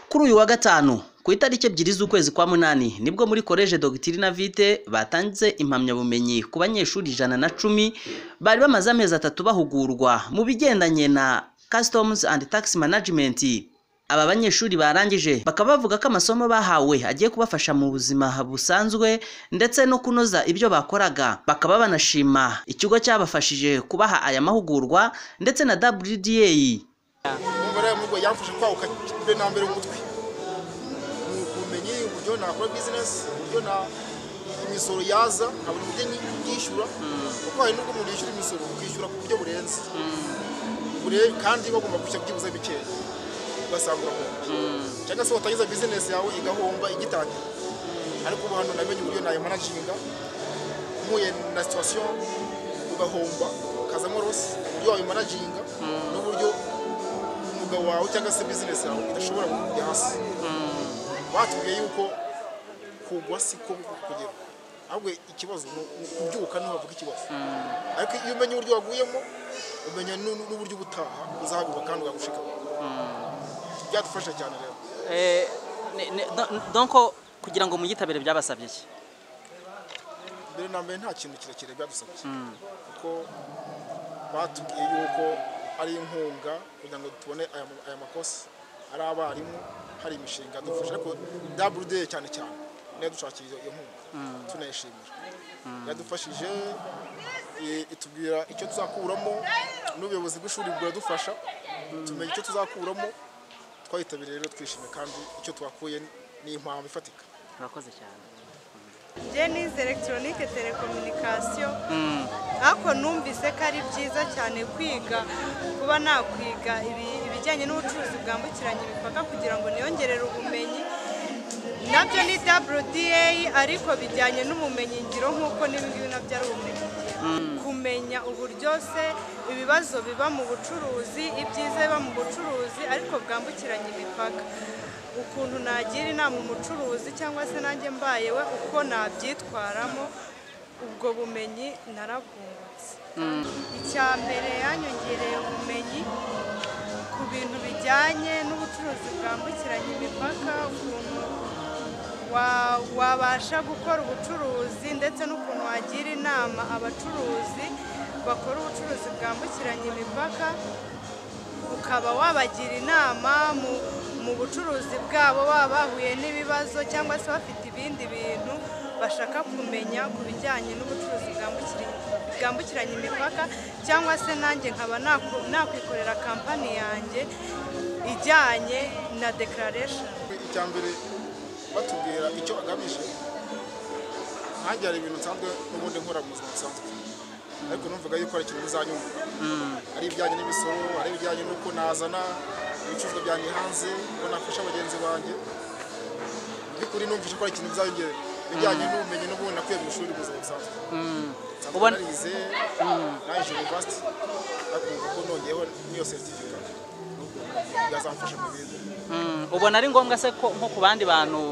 Kuri uyu wa gatanu ku itariki ebyiri z'ukwezi kwa munani nibwo muri Collège Doctrina Vitae batanze impamyabumenyi ku banyeshuri ijana na cumi bari bamaze amezi atatu bahugurwa mu bigendanye na Customs and Tax Management. Aba banyeshuri barangije bakaba bavuga ko amasomo bahawe agiye kubafasha mu buzima busanzwe ndetse no kunoza ibyo bakoraga. Bakaba banashima ikigo cyabafashije kubaha aya mahugurwa ndetse na WDA. umva rero muri rwo yamfashe kwaguka be na mbere umutwe ni ubumenyi uburyo nakora bizinesi uburyo na imisoro yaza nkabona uburyo nyishyura kuko hari n'ubwo umuntu yishyura imisoro ukishyura ku buryo burenze Bure- kandi bagomba gushya byibuze bikeya ugasanga urahomba cyangwa se watangiza bizinesi yawe igahomba igitangira ariko ubu hano namenye uburyo nayimanaginga mpuye na situwasiyo ugahomba ukazamo rosi uburyo wayimanaginga n'uburyo umwuga wawe cyangwa se bizinesi yawe idashobora kujya hasi batubwiye yuko kugwa siko kugera ahubwo ikibazo ni ukubyuka ntuhavuga ikibazo ariko iyo umenya uburyo waguyemo umenya n'u- n'uburyo ubutaha uzahaguruka kandi ugagushikama byadufasha cyane rero donc kugira ngo muyitabire byabasabye iki mbere na mbere nta kintu kirekire byadusabye kuko batubwiye yuko ari inkunga kugira ngo tubone aya ma- aya makosa ari abarimu hari imishinga dufasha ariko wd cyane cyane niyo dushakira iyo nkunga tunayishimira yadufashije i- itubwira icyo tuzakuramo n'ubuyobozi bw'ishuri buradufasha tumenya icyo tuzakuramo twayitabiriye rero twishimye kandi icyo twakuye ni impamvu ifatika murakoze cyane Jenny's electronique telecommunication ariko numvise ko ari byiza cyane kwiga kuba nakwiga ibi- ibijyanye n'ubucuruzi bwambukiranya imipaka kugira ngo niyongerere ubumenyi nabyo ni WDA ariko bijyanye n'ubumenyi ngiro nk'uko n'ibingibi nabyo ari ubumenyi kumenya uburyo se ibibazo biba mu bucuruzi ibyiza biba mu bucuruzi ariko bwambukiranya imipaka ukuntu nagira inama umucuruzi cyangwa se nanjye mbayewe uko nabyitwaramo ubwo bumenyi narabwungutse icya mbere yanyongereye ubumenyi ku bintu bijyanye n'ubucuruzi bwambukiranya imipaka ukuntu wa- wabasha gukora ubucuruzi ndetse n'ukuntu wagira inama abacuruzi bakora ubucuruzi bwambukiranya imipaka ukaba wabagira inama mu, mu bucuruzi bwabo baba bahuye n'ibibazo cyangwa se bafite ibindi bintu bashaka kumenya ku bijyanye n'ubucuruzi bwambukiranya bwambukiranya imipaka cyangwa se nanjye nkaba naku- nakwikorera kampani yanjye ijyanye na declaration icya mbere batubwira icyo agamije nkanjye hari ibintu nsanzwe n'ubundi nkora mu buzima busanzwe ariko numvaga yuko hari ikintu bizanyumva ari ibijyanye n'imisoro ari ibijyanye n'uko nazana ibicuruzwa byanjye hanze ngo nafasha bagenzi banjye by'ukuri numvise ko hari ikintu bizanyongera ibijyanye n'ubumenyi n'ubundi nakuye mu ishuri mu buzima busanzwe nsanzwe Ubona- narize nangije university ariko ubu ko nongeyeho n'iyo certificate n'ubwo byazamfasha mu bintu ubona ari ngombwa se ko nko ku bandi bantu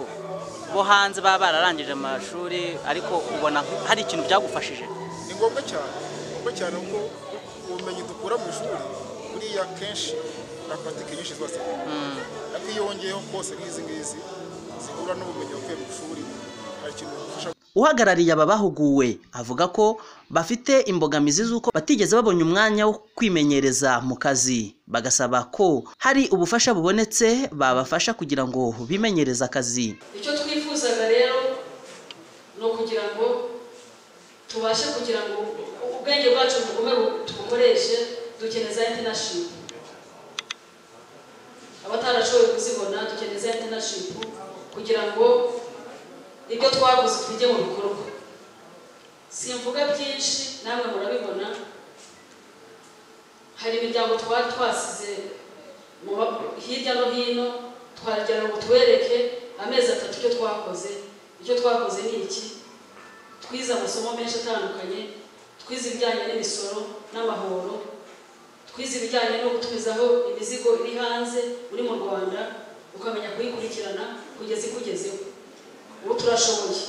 bo hanze baba bararangije amashuri ariko ubona hari ikintu byagufashije ni ngombwa cyane ni ngombwa cyane kuko ubumenyi dukura mu ishuri buriya kenshi na paratike nyinshi zose ariko iyo wongeyeho kose nk'izi ngizi zihura n'ubumenyi wakuye mu ishuri hari ikintu bigufasha uhagarariye aba bahuguwe avuga ko bafite imbogamizi z'uko batigeze babonye umwanya wo kwimenyereza mu kazi bagasaba ko hari ubufasha bubonetse babafasha kugira ngo bimenyereze akazi icyo twifuzaga rero ni ukugira ngo tubashe kugira ngo ubwenge bwacu bugumere tubukoreshe dukeneye za intanashipu abatarashoboye kuzibona dukeneye za intanashipu kugira ngo ibyo twaguze tujye mu bikorwa simvuga byinshi namwe murabibona hari imiryango twari twasize mu ba- hirya no hino twagira ngo tubereke amezi atatu icyo twakoze icyo twakoze ni iki twize amasomo menshi atandukanye twize ibijyanye n'imisoro n'amahoro twize ibijyanye no gutumizaho imizigo iri hanze uri mu rwanda ukamenya kuyikurikirana kugeza ikugezeho ubu turashoboye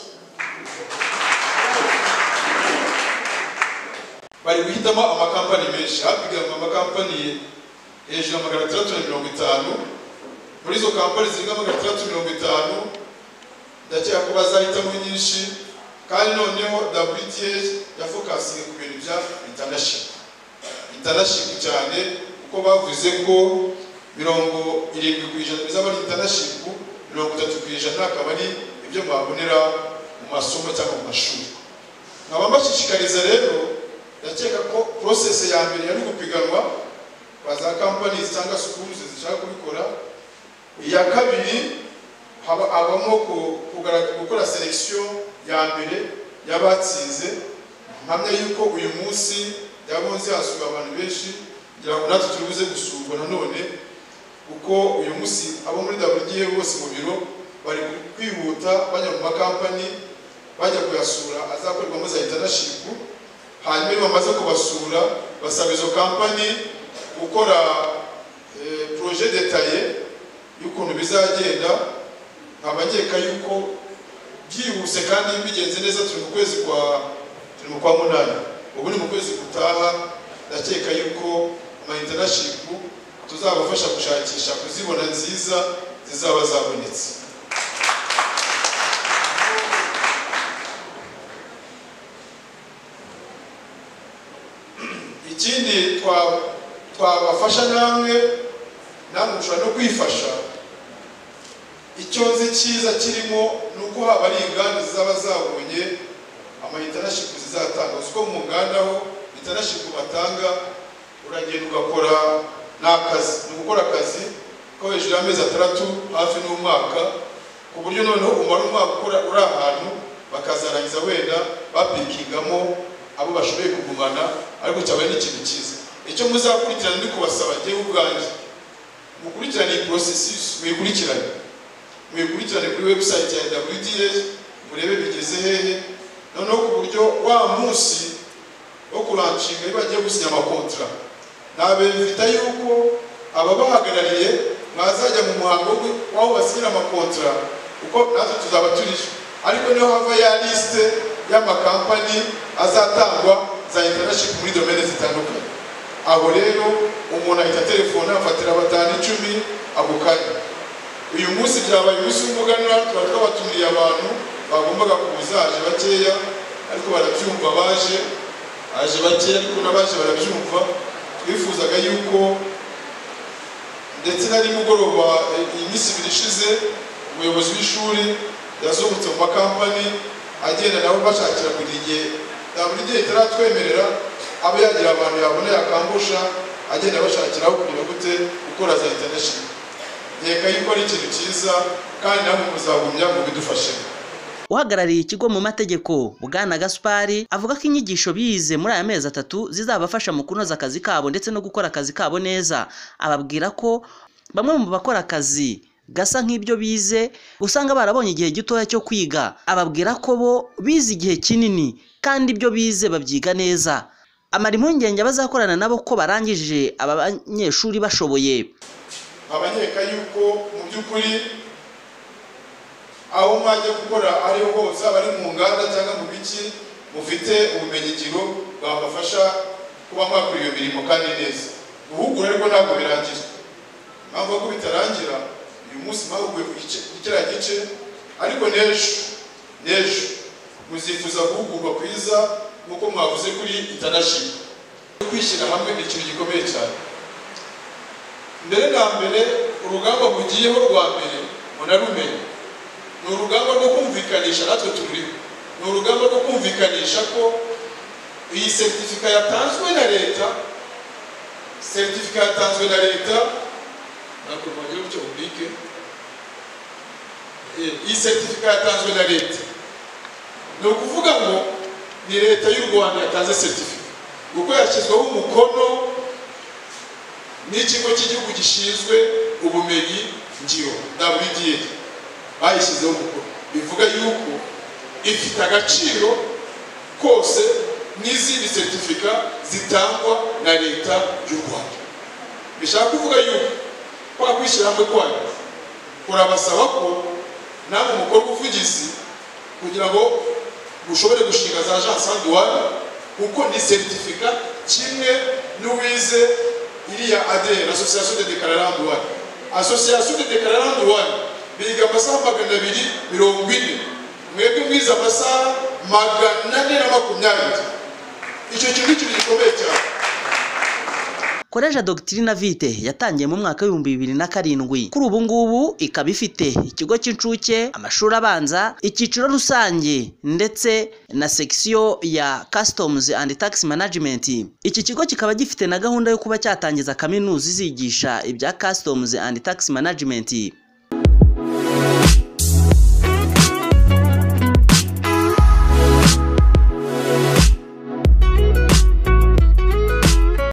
bari guhitamo amakampani menshi hapiganwa amakampani hejuru ya magana atandatu na mirongo itanu muri izo kampani zirenga magana atandatu mirongo itanu ndakeka ko bazahitamo nyinshi kandi noneho wta yafokasinge ku bintu bya intanashipu intanashipu cyane kuko bavuze ko mirongo irindwi ku ijana bizaba ari intanashipu mirongo itatu ku ijana akaba ari ibyo mwabonera mu masomo cyangwa mu mashuri nkaba mbashishikariza rero ndakeka ko porosesi ya mbere yari gupiganwa kwa za kampani cyangwa sukuru zishaka kubikora iya kabiri haba abamo ku- kugarag- gukora selekisiyo ya mbere y'abatsinze mpamya yuko uyu munsi yabonze hasuwe abantu benshi kugira ngo natwe turibuze gusurwa nanone kuko uyu munsi abo muri WDA bose mu biro bari kwihuta bajya mu makampani bajya kuyasura azakorerwamo za intanashipu hanyuma iyo bamaze kubasura basaba izo kampani gukora eh, projet detaye y'ukuntu bizagenda nkabageka yuko byihuse kandi bigenze neza turi mu kwezi kwa turi mu kwa munani ubu ni mu kwezi gutaha ndakeka yuko ama internship tuzabafasha gushakisha kuzibona nziza zizaba zabonetse ikindi twa- twabafasha namwe namwe mushobora no kwifasha icyo nzi cyiza kirimo ni uko haba ari inganda zizaba zabonye amaintanashipu zizatanga uzi ko mu nganda ho intanashipu batanga uragenda ugakora n'akazi ni ugukora akazi ko hejuru y'amezi atandatu hafi n'umwaka ku buryo noneho umara umwaka ukora uri ahantu bakazarangiza wenda bapikingamo abo bashoboye kugumana ariko cyabaye n'ikintu cyiza icyo muzakurikirana ndi kubasaba jyewe ubwanjye mukurikirane iyi porosesi muyikurikirane muyikurikirane kuri website ya WDA murebe bigeze hehe noneho ku buryo wa munsi wo kuranshinga iyo bagiye gusinya amakontra nabevita yuko ababahagarariye mwazajya mu muhango wo- w'aho basinyira amakontra kuko natwe tuzaba turije ariko niho hava ya lisite y'amakampani azatangwa za internship muri domene zitandukanye aho rero umuntu ahita telefone afatira batanu icumi ako kanya uyu munsi byabaye umunsi w'umuganura tuba twabatumiye abantu bagombaga kuza haje bakeya ariko barabyumva baje haje bakeya ariko n'abaje barabyumva twifuzaga yuko ndetse na nimugoroba eh, iyi minsi ibiri ishize umuyobozi w'ishuri yazungutse mu makampani agenda nabo bashakira kugira igihe na buri gihe itaratwemerera abe yagira abantu yabona yakambusha agenda abashakiraho kugira gute gukora za international reka yuko ari ikintu cyiza kandi namwe muzagumya mubidufashemo uhagarariye ikigo mu mategeko bwana gaspari avuga ko inyigisho bize muri aya mezi atatu zizabafasha mu kunoza akazi kabo ndetse no gukora akazi kabo neza ababwira ko bamwe mu bakora akazi gasa nk'ibyo bize usanga barabonye igihe gitoya cyo kwiga ababwira ko bo bize igihe kinini kandi ibyo bize babyiga neza amara impungenge abazakorana nabo ko barangije aba banyeshuri bashoboye abanyeka yuko mu by'ukuri aho mwajya gukora ariho hose aba ari mu nganda cyangwa mu biki mufite ubumenyingiro bwabafasha kuba mwakora iyo mirimo kandi neza guhugura ariko ntabwo birangira impamvu ko bitarangira uyu munsi mwahuguye ku gice- ku kiriya gice ariko n'ejo n'ejo muzifuza guhugurwa kwiza nk'uko mwavuze kuri intanashipu kwishyira hamwe ni ikintu gikomeye cyane mbere na mbere urugamba mugiyeho rwa mbere munarumenye ni urugamba rwo kumvikanisha natwe turiho ni urugamba rwo kumvikanisha ko iyi seritifika yatanzwe na leta seritifika yatanzwe na leta ntabwo mwagera gutyo bubike Eh, iyi seritifika yatanzwe na leta ni ukuvuga ngo ni leta y'u rwanda yatanze seritifika kuko yashyizweho umukono n'ikigo cy'igihugu gishinzwe ubumenyi ngiro WDA bayishyizeho umukono bivuga yuko ifite agaciro kose n'izindi seritifika zitangwa na leta y'u rwanda bishaka kuvuga yuko kwa kwishyira hamwe kwanyu kurabasaba ko namwe mukora ubuvugizi kugira ngo mushobore gushinga za ajansi handiwani kuko ni seritifika kimwe n'uwize iriya adere asosiyasiyo de dekarara handiwani association de declarant one biga amasaha magana abiri mirongo ine mwebwe mwize amasaha magana ane na makumyabiri icyo kintu ni ikintu gikomeye cyane Koleje Doctrina Vitae yatangiye mu mwaka w'ibihumbi bibiri na karindwi kuri ubu ngubu ikaba ifite ikigo cy'incuke amashuri abanza icyiciro rusange ndetse na sekisiyo ya Customs and Tax Management iki kigo kikaba gifite na gahunda yo kuba cyatangiza kaminuza izigisha ibya Customs and Tax Management